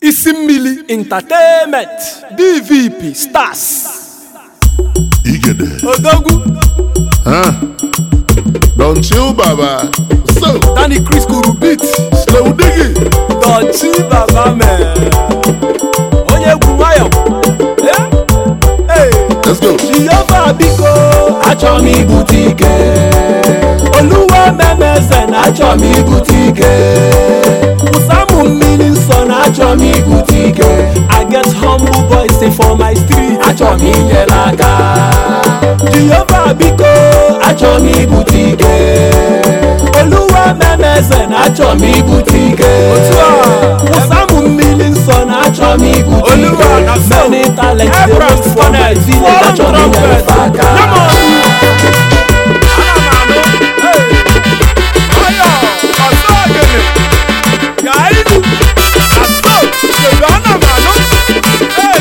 isi mmili entertainment dvp stars Igede. odogwu Huh? Don't chill, Baba. So, danny chris kuru beat slow diggy. dọchi baba mee onye egwu nwayọ Eh? Hey. Let's go. jehova biko achọ m ibute ike oluwa memeze na achọ m ibute ike ụsamụ mmiri nsọ na achọ m ibute ike I get humble boys dey for my street achọ m inyere aka jehova biko achọ m ibute ike oluwa memeze na achọ m ibute ike ụsamụ mmiri nsọ na achọ m ibute Oluwa na ike so. many talents dey Abraham wait for my Funnel, village foreign achọ m inyere trumpet. aka Come on. Ana m anụ. Hey. Ọyọ, ọsọ ogene. Ka ilu. Aso, kedu ana m anụ. Hey,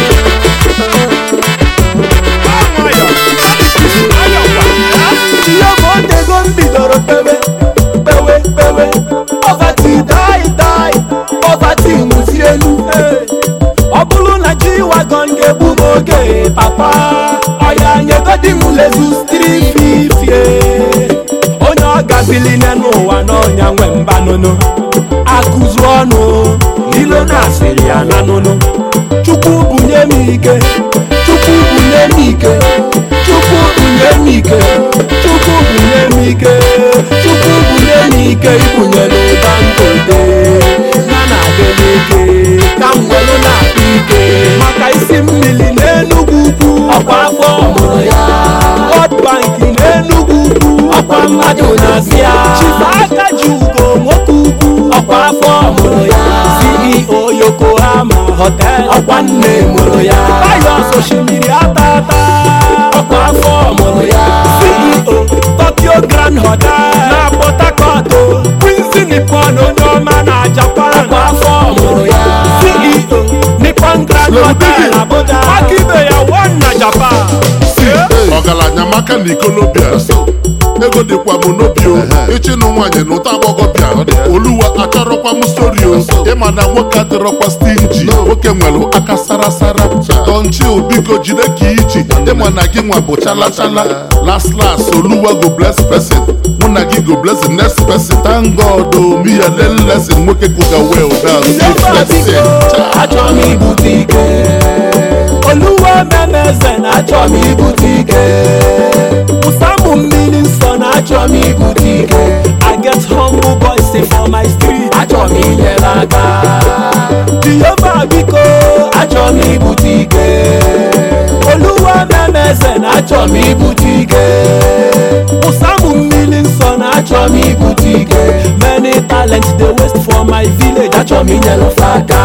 Ah, nwayọ. Nwayọ kwa. ihe bụ otego m bidoro pewe pewe pewe ọvati dai dai ọvati nwụzi elu ọ bụrụ na ji wagon ga-egbu m oge papa ọya nyegodi m lezu strififie onye ọ gabili n'ụwa n'ọnya nwe mbanụnụ akụzu ọnụ n'ilo na-asịrị ya na nụnụ chukwu bunye m ike chukwu bunye m ike chukwu bunye m ike chukwu bunye m ike chukwu bunye m ike ibunye n'ụba ngote na na-adị n'ike ka m welu na-akpa ike maka isi mmiri n'enugwu ukwu ọkwa afọ mụrụ ya World Bank n'enugwu ukwu ọkwa mmadụ na-asị ya chifa aka ji ugo nwoke ukwu ọkwa afọ mụrụ ya CEO Yokohama Hotel ọkwa nne mụrụ ya Bayos osimiri ata ata ọkwa afọ mụrụ ya CEO Tokyo Grand Hotel na Port Harcourt Quincy Nippon onye ọma na Japan ọkwa afọ mụrụ ya CEO Nippon Grand Slow Hotel digging. Abuja Aka ibe ya one na Japan. Hey. Ọgaranya maka na ikolobịa. Ego dịkwa m n'obi o. Ịchịnụ nwaanyị na ụta agbọghọbịa. Oluwa achọrọkwa m stori o. Ịma na nwoke adịrọkwa stingy. Nwoke nwere aka sara sara. Tonchil biko jide ka iji. Ịma na gị nwa bụ chala chala. Last last Oluwa go bless person. Mụ na gị go bless the next person. Thank God o mi ya learn lesson. Nwoke kuga well down. Keep flexing. Cha. achọ m ibute ike oluwa memeze na achọ m ibute ike ụsamụ mmiri nsọ na achọ m ibute ike I get humble boys dey for my street. achọ m inyere aka Jehova biko achọ m ibute ike oluwa memeze na achọ m ibute ike ụsamụ mmiri nsọ na achọ m ibute ike many talents dey waste for my village. achọ m inyere fa aka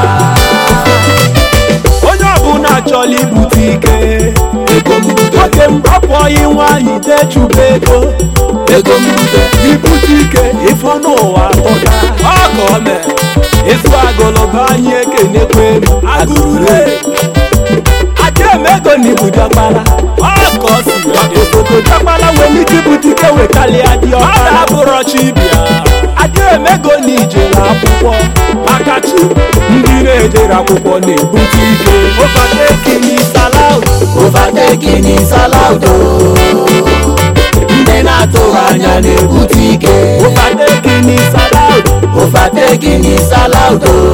onye ọbụla achọla ibute ike ego m bute nwoke m rapụọghị nwaanyị dechuba ego ego m bute ibute ike ifo n'ụwa tọka ọ ka o mere ịzụ agụlụba anyị ekenekwa elu agụrụle ajaemego na ibu diọkpala ọ ka ọ si osogo diọkpala nwere ike ibute ike wekalịa diọkpala ọ dabụrọ chibia ajaemego na ijere akwụkwọ maka chi ndị na-ejere akwụkwọ na-ebute ike overtaking is allowed overtaking is allowed o. ndị na-atụghị anya na-ebute ike overtaking is allowed overtaking is allowed o.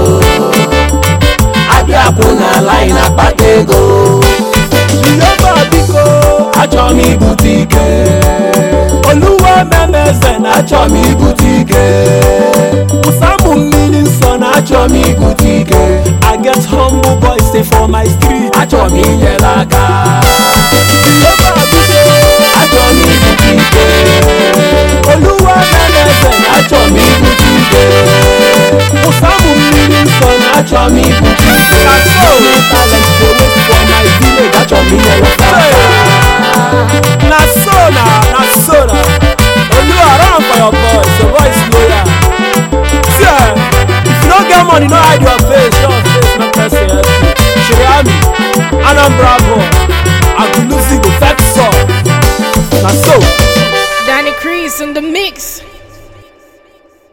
abịa kwụ na line akpata ego jehova biko achọ m ibute ike oluwa memeze na achọ m ibute ike ụsamụ mmiri nsọ na achọ m ibute ike I get humble boys dey for my street. achọ m inyere aka Jehova biko achọ m ibute ike oluwa memeze na achọ m ibute ike ụsamụ mmiri nsọ na achọ m ibute ike na so talent dey wait for my village. achọ m inyere fa aka Na so na na so na oluwa run for your voice your voice loyal. See eh, if you no get money no hide your face your face no person help you. Sheyami Anambra boy Agulusi go vex up. Na so. Danny Crease in the mix.